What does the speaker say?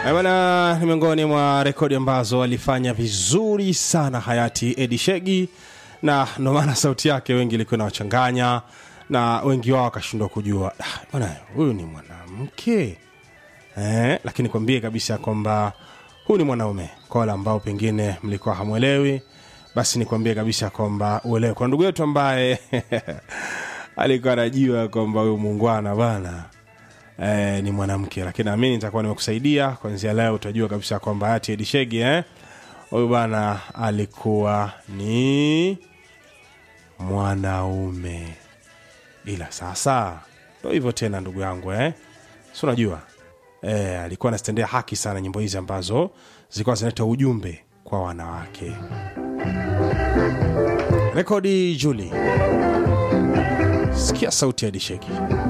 Eh, Bwana, ni miongoni mwa rekodi ambazo alifanya vizuri sana hayati Edi Shegi, na ndo maana sauti yake wengi ilikuwa inawachanganya na wengi wao wakashindwa kujua "Ah, bwana, huyu ni mwanamke eh, lakini kwambie kabisa kwamba huyu ni mwanaume. Kwa wale ambao pengine mlikuwa hamwelewi, basi nikwambie kabisa kwamba uelewe. Kwa ndugu yetu ambaye alikuwa anajua kwamba huyu muungwana bana eh, ni mwanamke, lakini naamini nitakuwa nimekusaidia kuanzia leo. Utajua kabisa kwamba hayati Edi Shegi eh, huyu bana alikuwa ni mwanaume, ila sasa ndo hivyo tena, ndugu yangu eh, si unajua eh, alikuwa anazitendea haki sana nyimbo hizi ambazo zilikuwa zinaleta ujumbe kwa wanawake. Rekodi Juli, sikia sauti ya Edi Shegi.